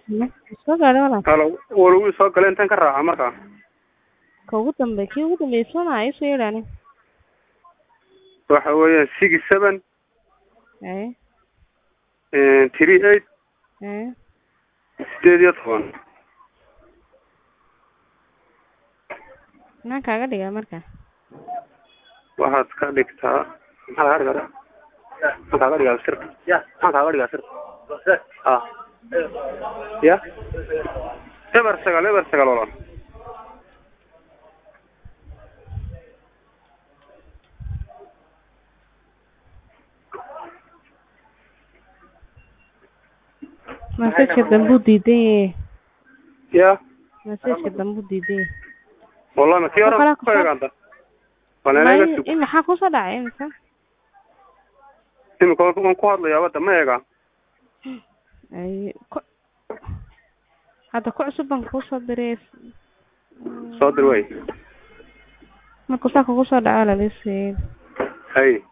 soo gaadhay walaal halo war wuu soo galay intaan ka raaca markaa ka ugu dambe kii ugu dambeeyay soona isoo yeedhaani waxa weeyaan six seven aye three eight aye sideed iyo toban maxaan kaaga dhigaa marka waxaad ka dhigtaa maxaa kaaga dhigaa maxaan kaaga dhigaa sir maxaan kaaga dhigaa sir ah ya eber sagaal eber sagaal walaal masajka dambuu diidan yahe ya masajka dambuu diidan yahe wallahi ma kii hore Kala ku kusoo- egaanta walaalaga May- in maxaa kusoo dhacay imika imika waan ku hadlayaa wadda ma eega ay ku hadda ku cusub baan kuusoo diray soo dir way markuu saa kugu soo dhaco lalisii hay